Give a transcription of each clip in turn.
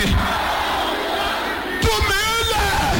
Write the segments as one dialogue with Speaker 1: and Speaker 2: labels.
Speaker 1: jáde tú mi lẹ̀.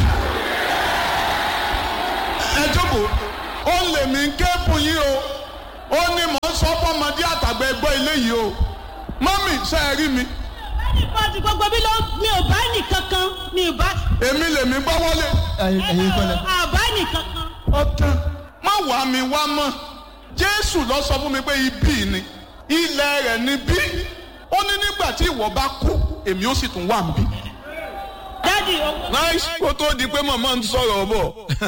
Speaker 1: ẹ jókòó ó lè mí kẹ́pù yín o ó ní mò ń sọ fọmọdé àtàgbà ẹgbọ́ ilé yìí o mọ́mì ṣe é rí mi
Speaker 2: ẹnìkan gbogbo mi ló mi ò bá nìkankan mi ò bá
Speaker 1: èmi lèmi gbọ́ wọlé
Speaker 3: ẹ̀yin kọ́lẹ̀.
Speaker 2: àbá nìkankan.
Speaker 1: ọ̀tán má wà mí wá mọ́ jésù lọ sọ fún mi pé ibi ni ilẹ̀ rẹ̀ ni bí ó ní nígbà tí ìwọ bá kú èmi ó sì tún wà níbí.
Speaker 2: dádì owó.
Speaker 1: nice kó tó di pé màmá ń sọ̀rọ̀ bọ̀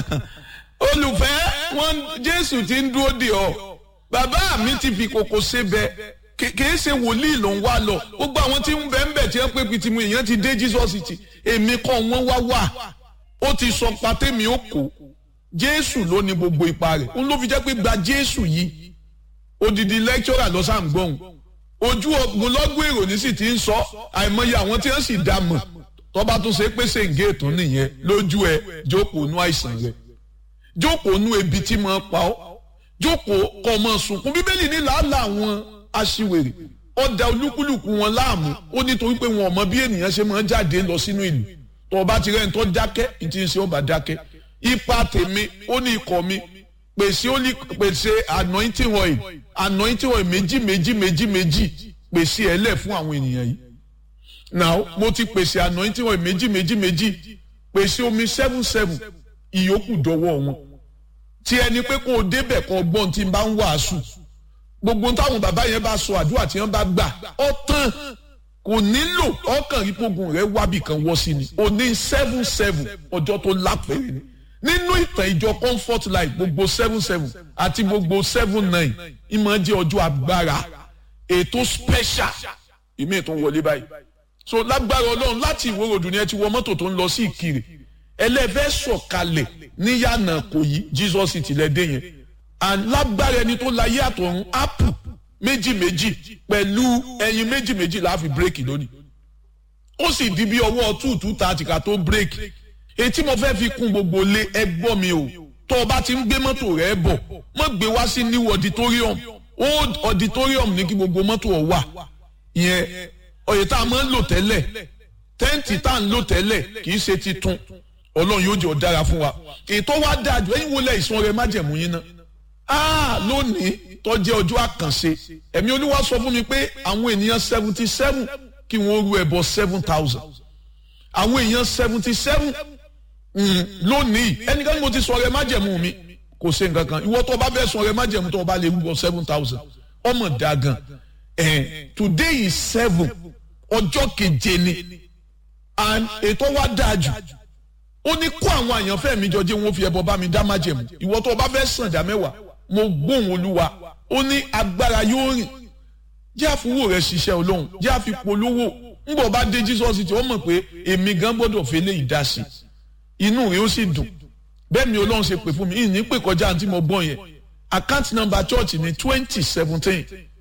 Speaker 1: olùfẹ́ wọn jésù ti ń dúró de ọ bàbá mi ti fi kòkò ṣe bẹ kìí ṣe wòlíì ló ń wá lọ gbogbo àwọn tí ń bẹ ń bẹ tí wọn pé pitimu èèyàn ti dé jesus ti èmi kọ́ wọn wá wà ó ti sọ pàtẹ́mi ó kó jésù ló ní gbogbo ipa rẹ̀ òun ló fi jẹ́ pé gba jésù yìí odidi lecturer lọ sáà ń gbọ́hùn ojú ogun lọ́gbọ̀n èrò ní sì ti ń sọ àìmọye àwọn tí wọ́n sì dá mọ̀ tọ́ba tó ṣe pé ṣèǹgé ètò nìyẹn lójú ẹ jókòó nú àìsàn rẹ jókòó nú ebi tí mo pa ọ́ jókòó kọ́ ọmọ sunkún bíbélì ní làálàá àwọn aṣiwèrè ọ̀dà olúkúlùkù wọn láàmú ó nítorí pé wọn ò mọ bí ènìyàn ṣe máa ń jáde lọ sínú ìlú tó o bá ti rẹ́ni tó dákẹ́ ní ti ń ṣe ó bá dákẹ́ ipa tèmi ó ní ikọ̀ mi pèsè ó ní pèsè anointing oil anointing oil méjì méjì méjì méjì pèsè ẹ lẹ̀ fún àwọn ènìyàn yìí now mo ti pèsè anointing oil méjì méjì méjì pèsè omi seven seven ìyókù dọwọ́ wọn tí ẹni pé kó o débẹ̀ kó o gbọ́n tí n bá ń wàásù gbogbo táwọn bàbá yẹn bá sọ àdúrà tí wọ́n bá gbà ọ tán kò nílò ọkàn ìpogun rẹ wábì kan wọ́ sí ni o ní seven seven ọjọ́ tó lápẹ̀rẹ̀ ni nínú ìtàn ìjọ comfort life gbogbo seven seven àti gbogbo seven nine ìmọ̀ jẹ́ ọjọ́ agbára ètò special ìmí ètò wọlé báyìí so lágbára ọlọ́run láti ìwòròdù ni ẹ ti wọ mọ́tò tó ń lọ sí ìkirè ẹlẹ́fẹ́ sọ̀kalẹ̀ níyànà kò yí jesus ti lẹ́ dé yẹn and lágbára ẹni tó láyé àtọ̀run apple méjì méjì pẹ̀lú ẹyin méjì méjì la fi bírèkì lónìí ó sì di bí ọwọ́ two two thirty ká tó bírèkì etí mo fẹ́ fi kún gbogbo lé ẹgbọ́ mi o tó o bá ti ń gbé mọ́tò rẹ bọ̀ mọ́ gbé wá sí new auditorium old auditorium ní kí gbogbo mọ́tò ọ̀ wà ìyẹn ọ̀yẹ̀ tá a máa ń lò tẹ́lẹ̀ tẹ́ǹtì tá à ń lò tẹ́lẹ̀ kì í ṣe titun ọlọ́run yóò jẹ́ ọ̀dára fún wa ètò wa dáa jù ẹ̀yin wo lẹ̀ ìsun rẹ májẹ̀mú yín náà ah lónìí tó jẹ́ ọjọ́ àkànṣe ẹ̀mí olúwa sọ fún mi pé àwọn ènìyàn seventy seven kí wọ́n ru ẹbọ seven thousand àwọn èèyàn seventy seven lónìí ẹnikẹ́ni mo ti sọ rẹ májẹ̀mú mi kò ṣe nǹkan kan ìwọ tó o bá fẹ́ sọ rẹ májẹ̀mú tó o bá lè rúbọ seven thousand ọmọ dagan eh, today is seven ọjọ́ keje ni and ètò wa dáa jù ó ní kó àwọn àyànfẹ́ mi jọ jẹ́ wọn fi ẹbọ bá mi dá májẹ̀mú ìwọ tó o bá fẹ́ sàn dá mẹ́wàá mo gbóhùn olúwa ó ní agbára yóò rìn jẹ́ àfúwò rẹ̀ ṣiṣẹ́ olóhùn jẹ́ àfipolówó ńbọ̀ bá dé jesus tí ó mọ̀ pé èmi gan gbọ́dọ̀ fi lè dá sí inú rẹ̀ ó sì dùn bẹ́ẹ̀ mi olóhùn ṣe pè fún mi ìní pè kọjá àǹtí mo gbọ́n yẹn account number church ní twenty seventeen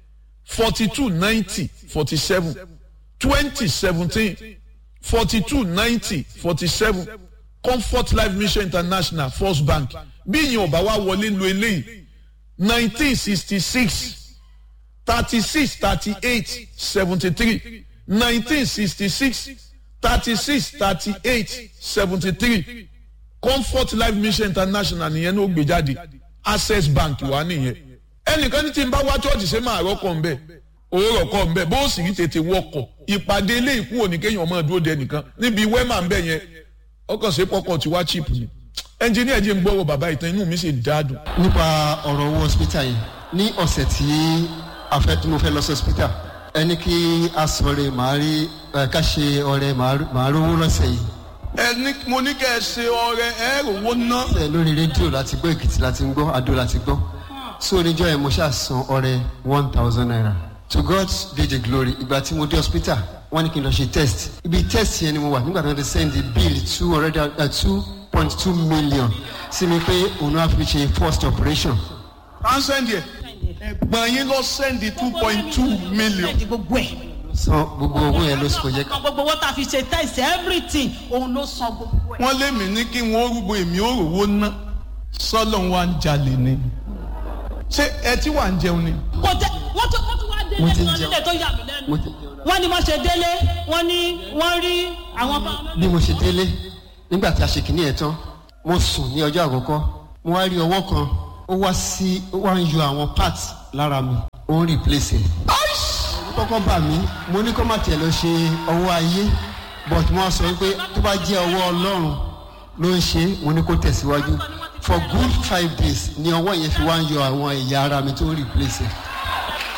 Speaker 1: forty two ninety forty seven twenty seventeen forty two ninety forty seven comfort life mission international first bank bí ìyẹn ò bá wá wọlé lo eléyìí nineteen sixty six thirty six thirty eight seventy three nineteen sixty six thirty six thirty eight seventy three comfort life mission international nìyẹn ní ó gbé jáde access bank wà nìyẹn ẹnìkan ní tí n bá wá chọ́ọ̀chì ṣe máa rọ́kọ̀ ń bẹ̀ òwúrọ̀ kọ́ ń bẹ̀ bó sì rí tètè wọkọ̀ ìpàdé ilé ìkú òní kéèyàn ọmọ dúró de nìkan níbi wẹ́mà ń bẹ̀ yẹn ọkàn ṣe pọkàn tí wá chip ni ẹnjìníà jẹ́ ń gbọ́rọ̀ bàbá ìtàn inú mi sì dáadùn.
Speaker 3: nípa ọ̀rọ̀ owó hospital yìí ní ọ̀sẹ̀ tí a fẹ́ tí mo fẹ́ lọ sí hospital ẹni kí a sọ̀rọ̀ màá rí ká ṣe ọrẹ màá rówó lọ́sẹ̀ yìí.
Speaker 1: ẹni mo ní kẹ́ ẹ ṣe ọrẹ ẹ rówó ná.
Speaker 3: ẹ lórí rédíò láti gbọ́ èkìtì láti ń gbọ́ adó láti gbọ́ so oníjọ́ yẹn mo ṣáà san ọrẹ one thousand naira to God be the glory ìgbà tí mo dé hospital wọ́n ní kí n lọ ṣe test ibi test yẹn ni mo wà nígbà tí wọ́n ti send the bill two hundred and two point two million sí mi pé òun náà fi ṣe first operation.
Speaker 1: à ń sẹ́ndì ẹ̀ ẹ̀gbọ́n yín lọ sẹ́ndì two point two million.
Speaker 2: ẹ̀dì gbogbo ẹ̀.
Speaker 3: san gbogbo owó yẹn ló sọ yẹ ká.
Speaker 2: san gbogbo owó tá a fi ṣe test everything òun ló san gbogbo ẹ̀.
Speaker 1: wọ́n lé mi ní kí wọ́n rúgbó èmi ó rówó ná sọ́lọ́ wa ń jalè ni ṣé ẹ tí wà ń jẹun ni.
Speaker 2: kò tẹ wọ́n tún wọ́n tún wá
Speaker 3: Mo ti
Speaker 2: délé
Speaker 3: ń jẹun.
Speaker 2: nílé tó yà mí lẹ́nu
Speaker 3: mo ti jẹun dáadáa.
Speaker 2: wọ́n ní wọ́n ṣe délé wọ́n ní wọ́n rí àwọn bá
Speaker 3: bí mo ṣe délé nígbà tí a ṣe kìíní ẹ̀ tán mo sùn ní ọjọ́ àkọ́kọ́ mo wá rí ọwọ́ kan ó wá sí ó wá ń yọ àwọn parts lára mi ó ń replace ẹ̀. ó kọ́kọ́ bà mí mo ní kó má tiẹ̀ lọ ṣe ọwọ́ ayé but mo wá sọ pé tó bá jẹ́ ọwọ́ ọlọ́run ló ń ṣe é, mo ní kó tẹ̀síwájú for good five days ni ọwọ́ yẹn fi wá ń yọ àwọn ẹ̀yà ara mi tó ń replace ẹ̀.